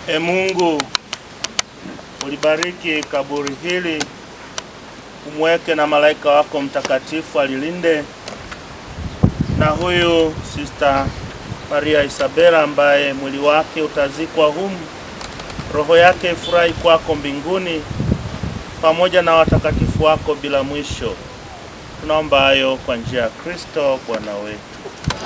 E Mungu, ulibariki kaburi hili, umweke na malaika wako mtakatifu alilinde, na huyu Sister Maria Isabela ambaye mwili wake utazikwa humu, roho yake ifurahi kwako mbinguni pamoja na watakatifu wako bila mwisho. Tunaomba hayo kwa njia ya Kristo Bwana wetu.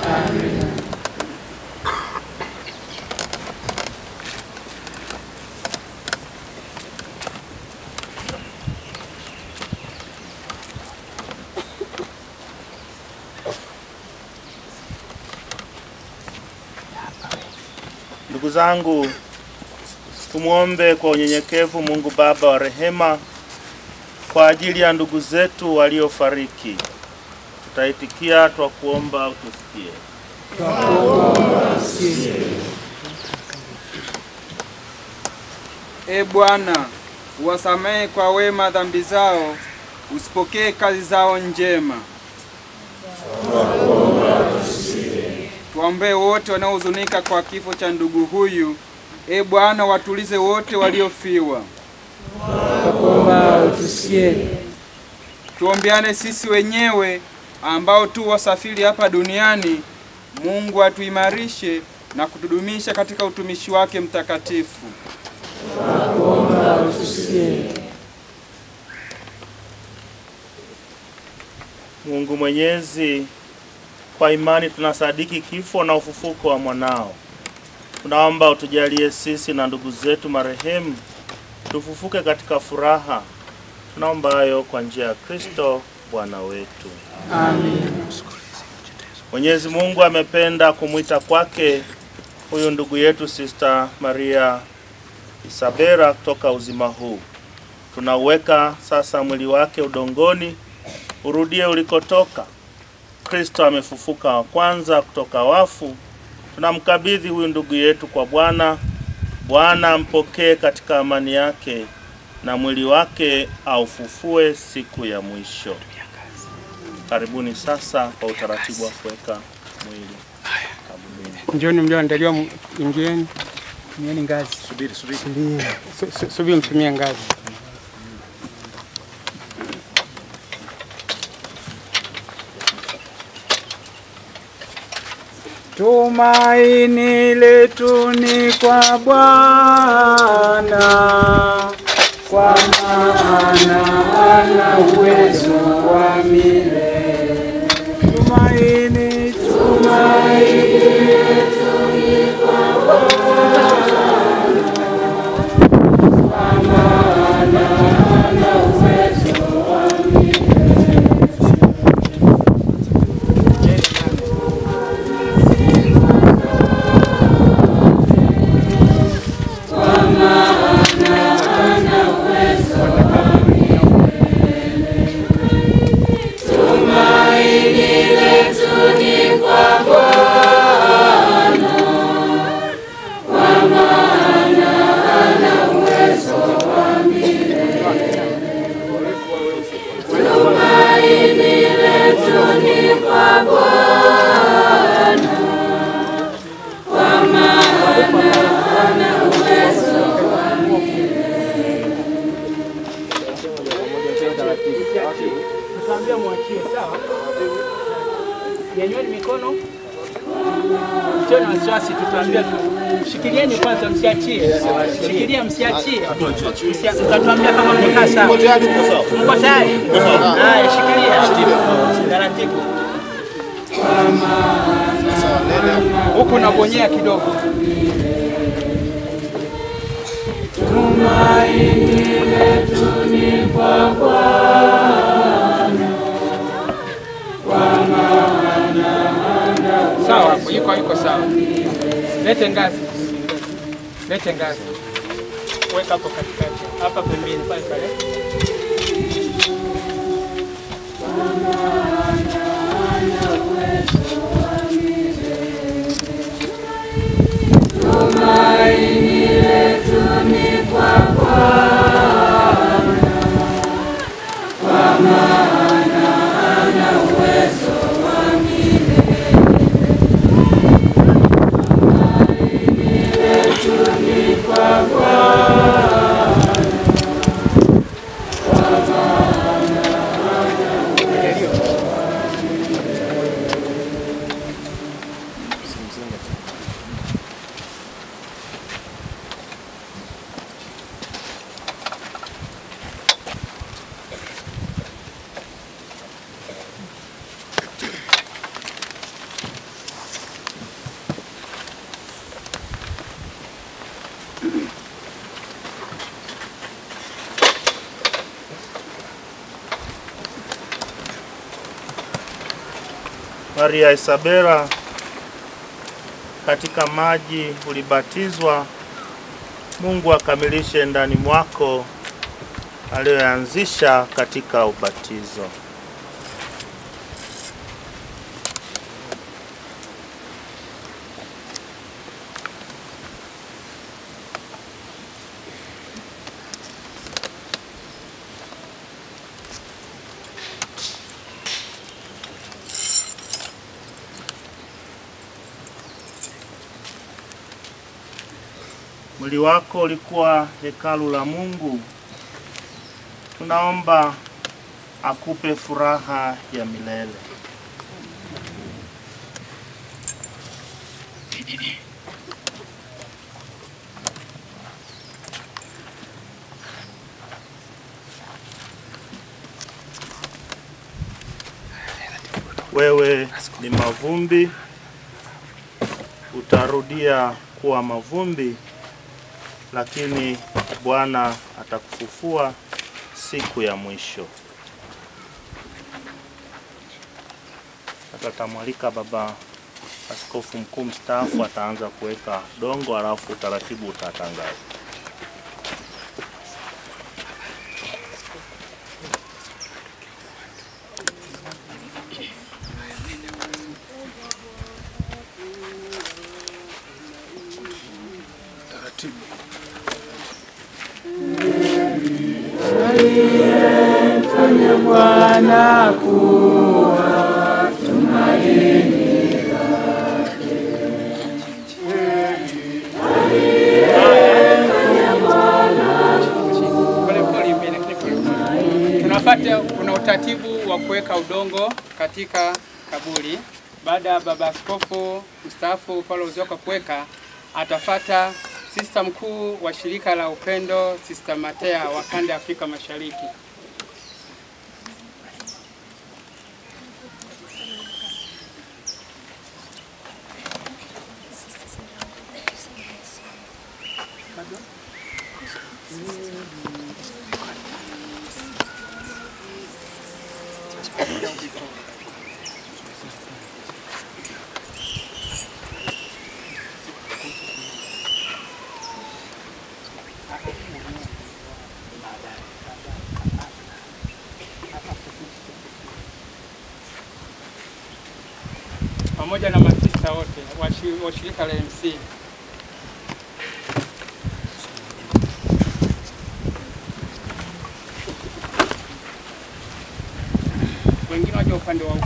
Ndugu zangu, tumwombe kwa unyenyekevu Mungu Baba wa rehema kwa ajili ya ndugu zetu waliofariki. Tutaitikia twa kuomba utusikie. E Bwana, uwasamehe kwa wema dhambi zao, usipokee kazi zao njema. Tuwaombee wote wanaohuzunika kwa kifo cha ndugu huyu. E Bwana, watulize wote waliofiwa. Tunakuomba utusikie. Tuombeane sisi wenyewe ambao tu wasafiri hapa duniani. Mungu atuimarishe na kutudumisha katika utumishi wake mtakatifu. Tunakuomba utusikie. Mungu Mwenyezi, kwa imani tunasadiki kifo na ufufuko wa mwanao. Tunaomba utujalie sisi na ndugu zetu marehemu tufufuke katika furaha. Tunaomba hayo kwa njia ya Kristo Bwana wetu. Amen. Mwenyezi Mungu amependa kumwita kwake huyu ndugu yetu Sister Maria Isabela kutoka uzima huu. Tunauweka sasa mwili wake udongoni, urudie ulikotoka. Kristo amefufuka wa kwanza kutoka wafu. Tunamkabidhi huyu ndugu yetu kwa Bwana. Bwana ampokee katika amani yake na mwili wake aufufue siku ya mwisho. Karibuni sasa kwa utaratibu wa kuweka mwili kaburini. Njoni mlioandaliwa, m- ingieni, tumieni ngazi. Subiri, subiri, Su- su- subiri, mtumie ngazi. Tumaini letu ni kwa Bwana, kwa maana ana uwezo wa milele. Tumaini, Tutaambia mwachie, sawa? Nyanyueni mikono, sio na wasiwasi, tutaambia tu. Shikilieni kwanza, msiachie. Shikilia, msiachie. Msia- Mtatuambia kama mmekaa sawa. Mko tayari? Haya, shikilia taratibu. Huku nabonyea kidogo. Sawa, hapo yuko yuko sawa. Lete ngazi, lete ngazi, Weka hapo katikati, hapa pembeni pale pale. Kwa Maria Isabela, katika maji ulibatizwa, Mungu akamilishe ndani mwako aliyoanzisha katika ubatizo. Mwili wako ulikuwa hekalu la Mungu. Tunaomba akupe furaha ya milele. Wewe ni mavumbi, utarudia kuwa mavumbi, lakini Bwana atakufufua siku ya mwisho. Sasa tamwalika baba askofu mkuu mstaafu, ataanza kuweka dongo, alafu utaratibu utatangazwa. Fanya Bwana kuwa tumaini Pole pole mbele, lakini pole pole. Tunafuata, kuna utaratibu wa kuweka udongo katika kaburi. Baada ya baba askofu mstaafu Paulo Uzoka kuweka, atafata sista mkuu wa shirika la upendo Sista Matea wa kanda ya Afrika Mashariki. pamoja na masista wote wa shi- wa shirika la MC. Wengine waje upande wa huku.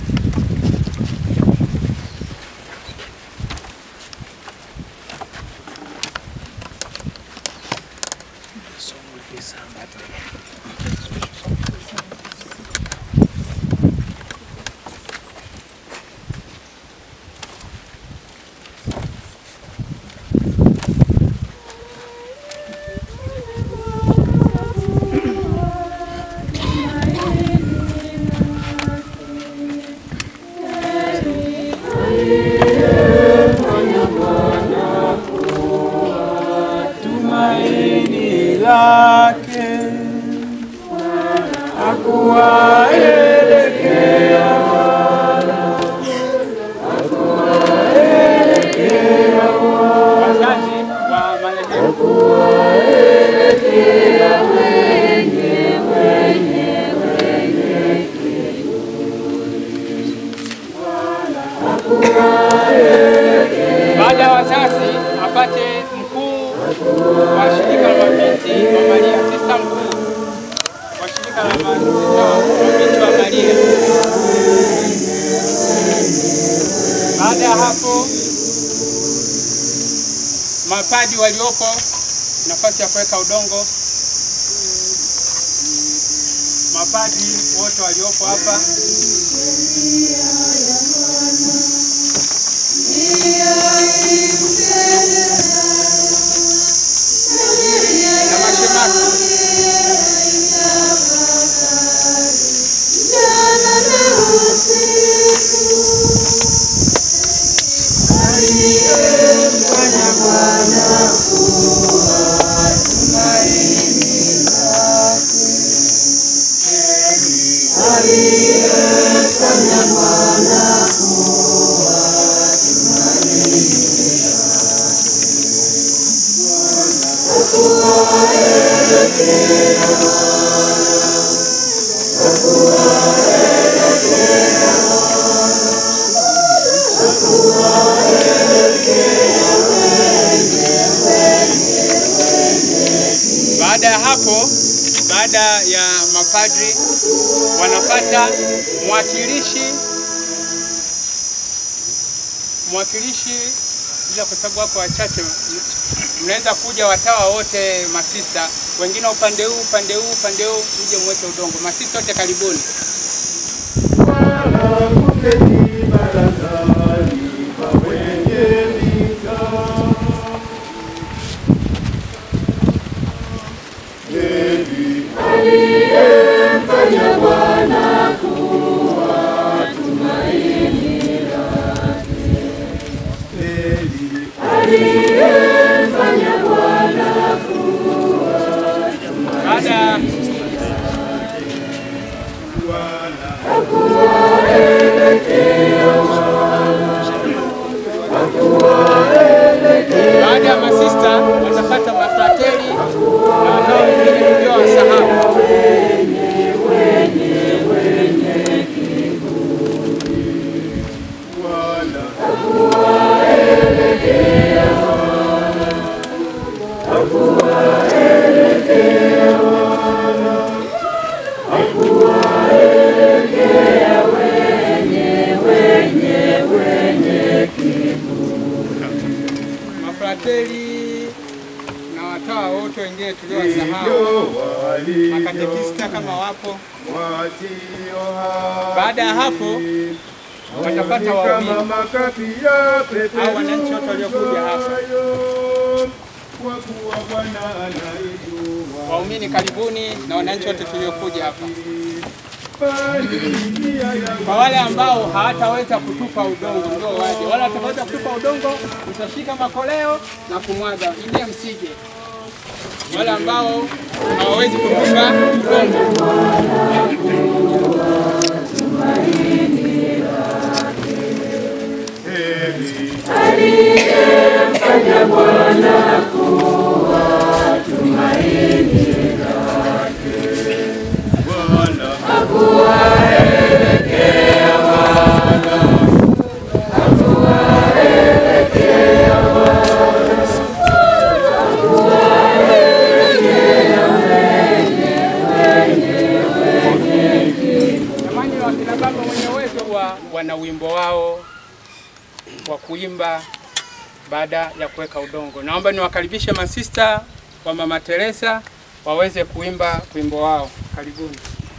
tumaini lake akuwaelekea Wazazi wa marehemu baada ya wazazi apate mkuu wa shirika la mabinti wa Maria, sista mkuu wa shirika la mabinti wa Maria. Baada ya hapo, mapadi waliopo nafasi ya kuweka udongo, mapadi wote waliopo hapa Ndiye Baada ya hapo, baada ya mapadri wanapata mwakilishi mwakilishi, bila kwa sababu wako wachache, mnaweza kuja watawa wote, masista wengine upande huu upande huu upande huu, mje mweke udongo. Masista wote karibuni. Baada baada ya masista watapata mafrateli na watawa wengine tuliowasahau. mafrateli na watawa wote wengine tuliowasahau, makatekista kama wapo. Baada ya hapo watapata waumini au wananchi wote waliokuja hapa. Waumini karibuni na wananchi wote tuliokuja hapa. Kwa wale ambao hawataweza kutupa udongo ndio waje, wale wataweza kutupa udongo mtashika makoleo na kumwaga, ingie msije. Wale ambao hawawezi kutupa udongo Jamani, wakina baba wenye uwezo wa wana wimbo wao wa kuimba baada ya kuweka udongo. Naomba niwakaribishe masista wa Mama Teresa waweze kuimba wimbo wao. Karibuni.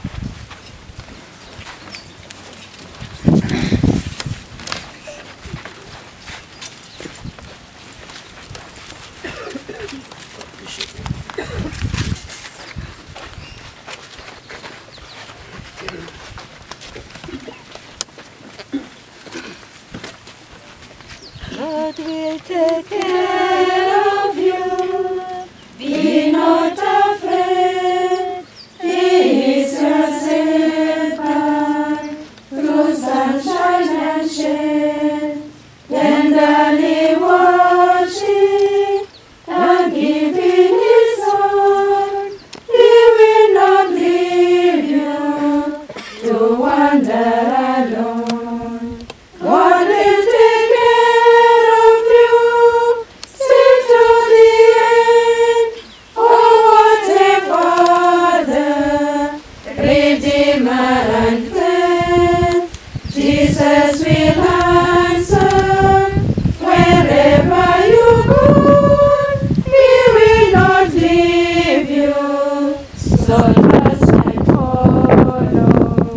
God will take care of you. Be not afraid. He is your shepherd through sunshine and shade. Tenderly watching and giving his word. He will not leave you to wander alone. God will take care of you, stay to the end. Oh, what a Father, Redeemer and friend. Jesus will answer wherever you go. He will not leave you, so trust and follow.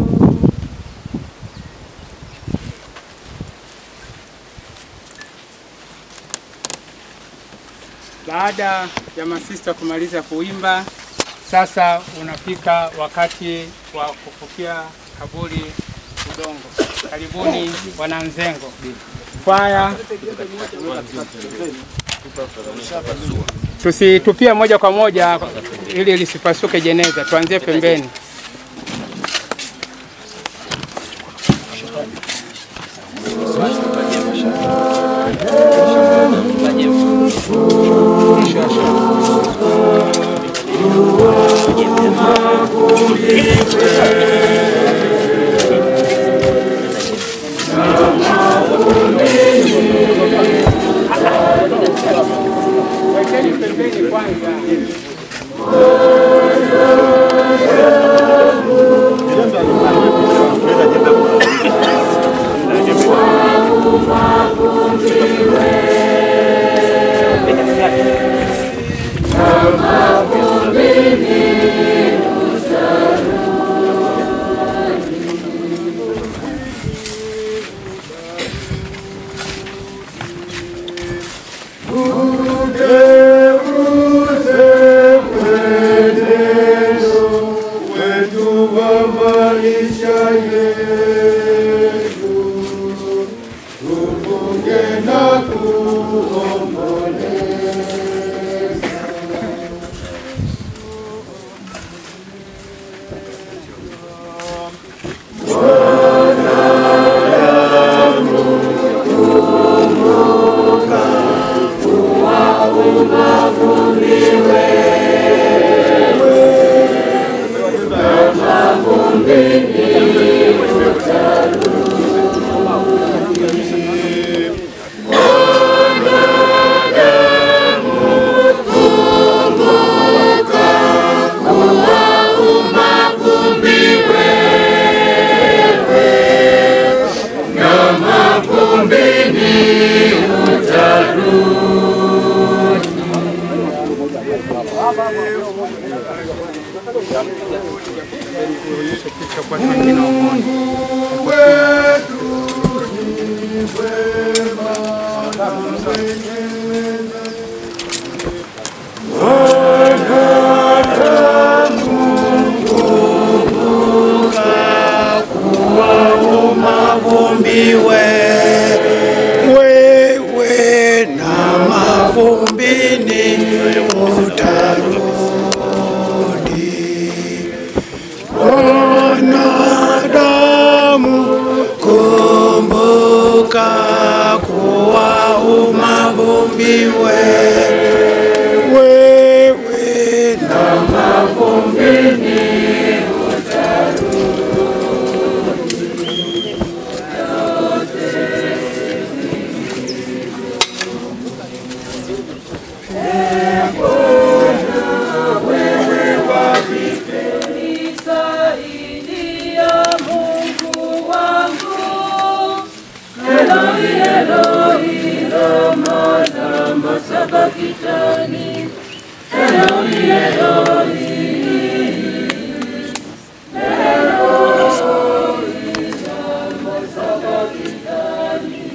Baada ya masista kumaliza kuimba, sasa unafika wakati wa kufukia kaburi udongo. Karibuni wananzengo, kwaya tusitupie moja kwa moja ili lisipasuke jeneza, tuanzie pembeni. kwanza. Mavumbiwe wewe na mavumbini utarudi. Wanadamu, kumbuka kuwa umavumbiwe wewe na mavumbini Nisaidia Mungu wangu, Eloi, Eloi, lama lama sabakitani, Eloi, Eloi, Eloi, lama sabakitani.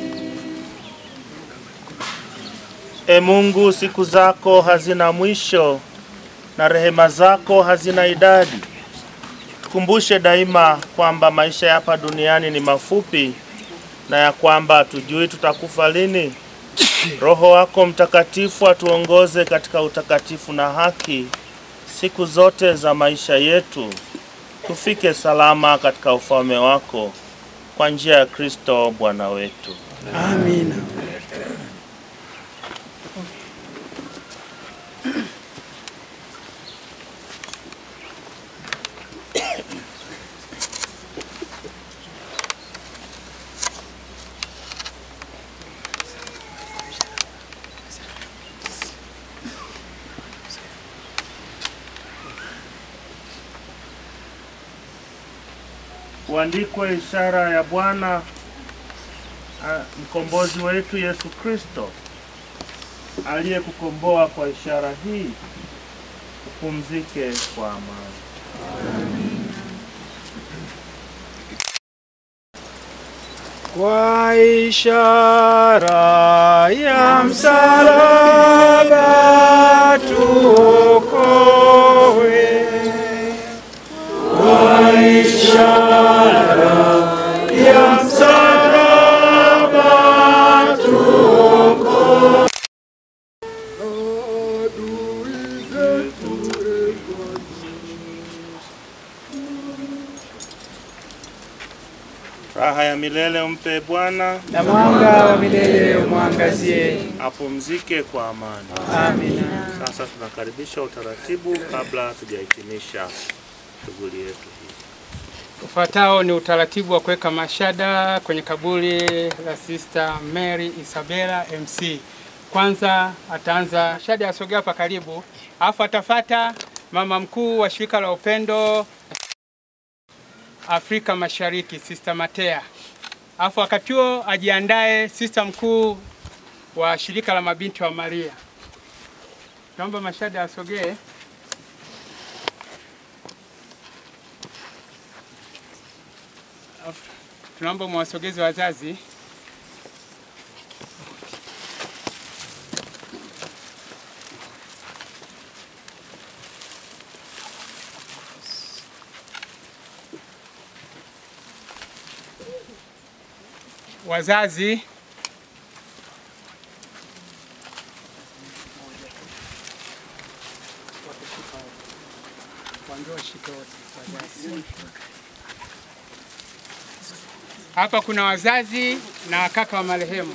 E Mungu, siku zako hazina mwisho na rehema zako hazina idadi. Tukumbushe daima kwamba maisha ya hapa duniani ni mafupi na ya kwamba hatujui tutakufa lini. Roho wako Mtakatifu atuongoze katika utakatifu na haki siku zote za maisha yetu, tufike salama katika ufalme wako kwa njia ya Kristo Bwana wetu. Amina. Uandikwe ishara ya Bwana ah, mkombozi wetu Yesu Kristo aliyekukomboa kwa ishara hii, upumzike kwa amani. Kwa ishara ya msalaba tuokoe. Kwa ishara ya msalaba tuokoe. Adui zetu Raha ya milele umpe Bwana, na mwanga wa milele umwangazie. apumzike kwa amani. Amina. Sasa tunakaribisha utaratibu kabla tujahitimisha shughuli yetu hii. Ufuatao ni utaratibu wa kuweka mashada kwenye kaburi la Sister Mary Isabella MC. kwanza ataanza Shadi asogea hapa karibu, alafu atafata mama mkuu wa shirika la upendo Afrika Mashariki Sister Matea, alafu wakati huo ajiandae sister mkuu wa shirika la mabinti wa Maria. Naomba Mashada asogee. Alafu Tunaomba mwasogeze wazazi. Wazazi Hapa kuna wazazi na kaka wa marehemu.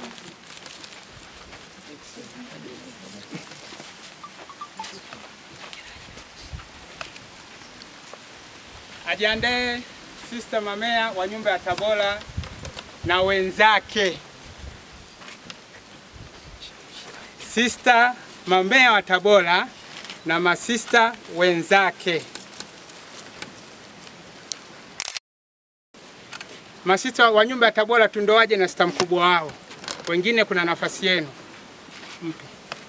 Ajiandae Sister Mamea wa nyumba ya Tabora na wenzake. Sister Mamea wa Tabora na masista wenzake. Masista wa nyumba ya Tabora tu ndo waje na sista mkubwa wao, wengine kuna nafasi yenu. Mpe.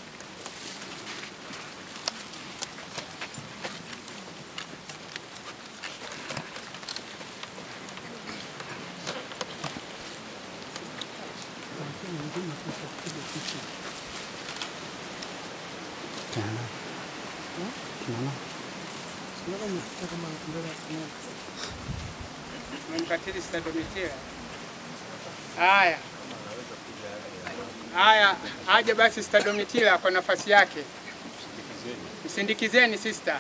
Mmemkatili Sista Domitila. Haya, haya, aje basi Sista Domitila kwa nafasi yake. Msindikizeni sister.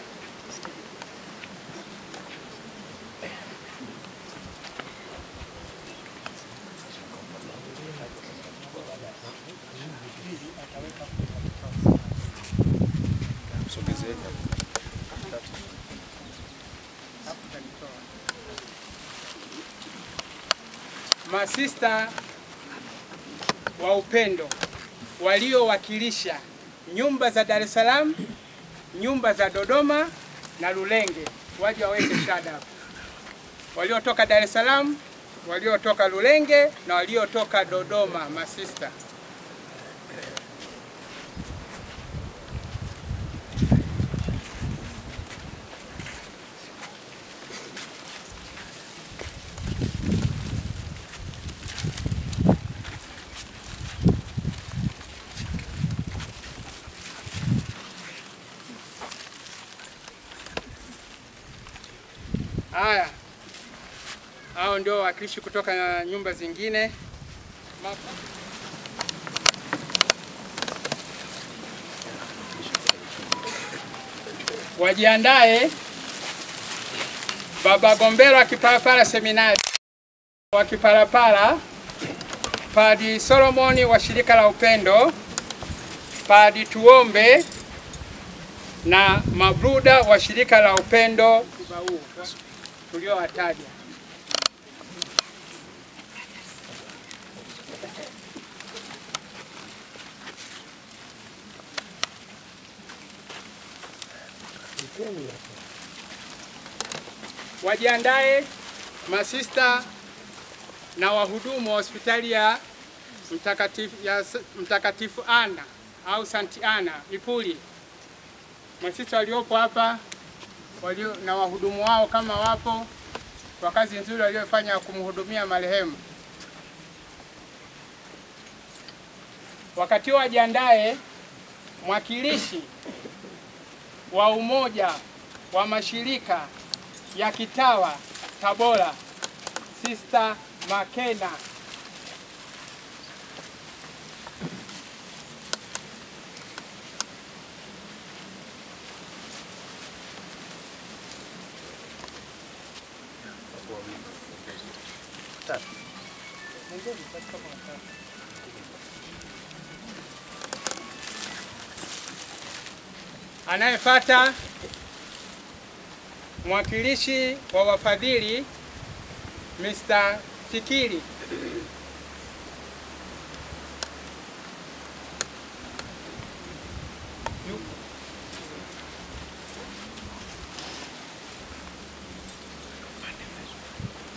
Masista wa upendo waliowakilisha nyumba za Dar es Salaam, nyumba za Dodoma na Lulenge waje waweke shada hapo. Waliotoka Dar es Salaam, waliotoka Lulenge na waliotoka Dodoma, masista. Haya, hao ndio wawakilishi kutoka nyumba zingine. Ma- Wajiandae. Baba Gombero wa Kipalapala Seminari wa Kipalapala, Padi Solomoni wa shirika la Upendo, Padi Tuombe na mabruda wa shirika la Upendo tuliowataja. Wajiandae masista na wahudumu wa hospitali ya mtakatifu, ya S- mtakatifu Ana au Santi Ana Ipuli. Masista waliopo hapa walio na wahudumu wao kama wapo kwa kazi nzuri waliofanya ya kumhudumia marehemu. Wakati huo wajiandae mwakilishi wa umoja wa mashirika ya kitawa Tabora, Sister Makena. Anayefuata mwakilishi wa wafadhili Mr. Fikiri.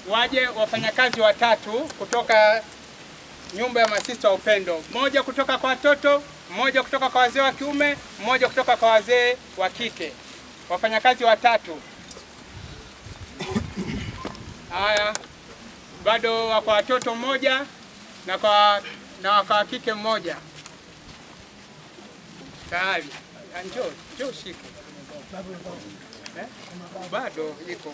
waje wafanyakazi watatu kutoka nyumba ya masista wa upendo, mmoja kutoka kwa watoto, mmoja kutoka kwa wazee wa kiume, mmoja kutoka kwa wazee wa kike, wafanyakazi watatu. Haya, bado wa kwa watoto mmoja na kwa na wa kwa kike mmoja. Tayari, Ah, njoo njoo shike eh? Bado iko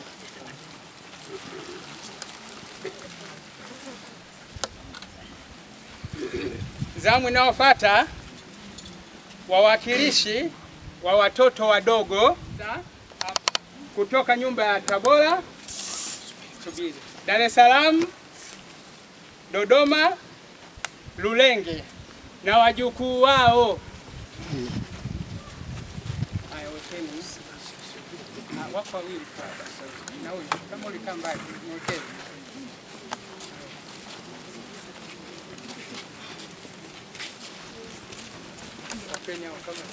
zamu inayofuata wawakilishi wa watoto wadogo kutoka nyumba ya Tabora, subiri, Dar es Salaam, Dodoma, Lulenge na wajukuu wao. Haya, wekeni. Ah, Wako wawili na huyu, kama ulikaa mbali, mwekeni. Wapeni hao kama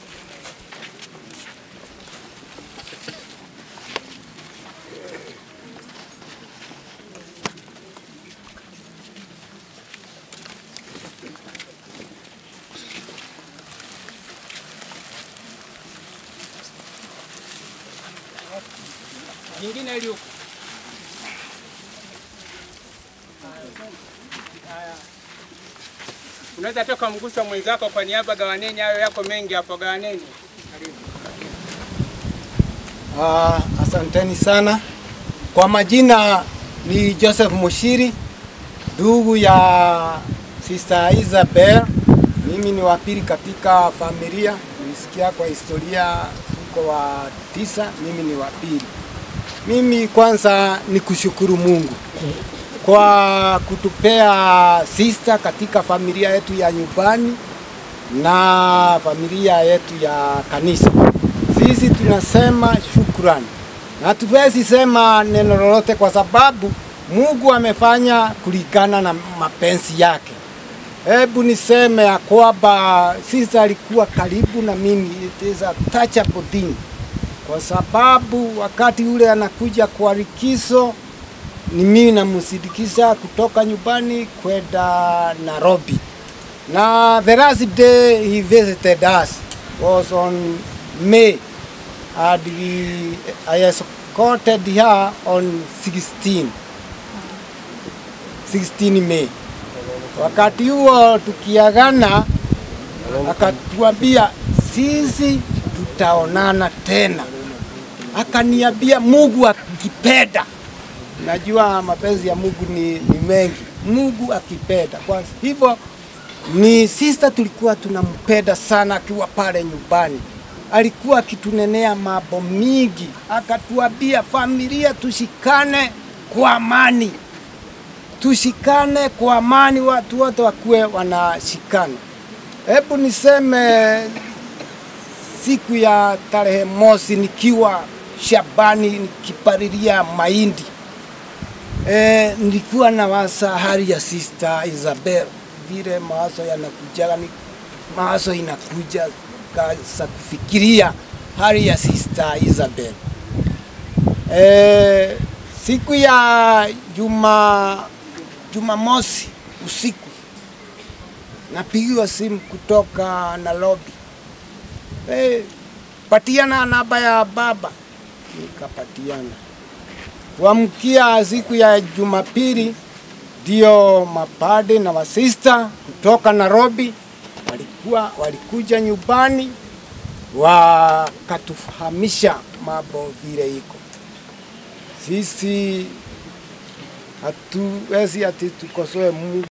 jingine ili huko. Haya. Unaweza toka mgusa mwenzako kwa niaba, gawaneni hayo yako mengi hapo, gawaneni. Karibu. Ah, asanteni sana. Kwa majina ni Joseph Mushiri, ndugu ya Sister Isabel. Mimi ni wa pili katika familia. Nilisikia kwa historia tuko wa tisa, mimi ni wa pili. Mimi kwanza ni kushukuru Mungu kwa kutupea sister katika familia yetu ya nyumbani na familia yetu ya kanisa. Sisi tunasema shukrani, na hatuwezi sema neno lolote kwa sababu Mungu amefanya kulingana na mapenzi yake. Hebu niseme ya kwamba sisi alikuwa karibu na mimi, it is a touchable thing, kwa sababu wakati ule anakuja kwa likizo ni mimi namsindikiza kutoka nyumbani kwenda Nairobi, na the last day he visited us was on May and we, I escorted her on 16 16 May. Wakati huo tukiagana, akatuambia sisi tutaonana tena, akaniambia Mungu akipenda. Najua mapenzi ya Mungu ni, ni mengi, Mungu akipenda. Kwa hivyo ni sister tulikuwa tunampenda sana akiwa pale nyumbani alikuwa akitunenea mambo mingi, akatuambia familia, tushikane kwa amani, tushikane kwa amani, watu wote wakuwe wanashikana. Hebu niseme siku ya tarehe mosi nikiwa shambani nikipalilia mahindi e, nilikuwa na wasa hali ya sister Isabel, vile mawazo yanakujaga, ni mawazo inakuja kaanza kufikiria hali ya sister Isabel. E, siku ya juma Jumamosi usiku napigiwa simu kutoka Nairobi. E, patiana namba ya baba, nikapatiana. Kuamkia siku ya Jumapili ndio mapade na masista kutoka Nairobi walikuwa walikuja nyumbani wakatufahamisha mambo vile iko. Sisi hatuwezi ati tukosoe Mungu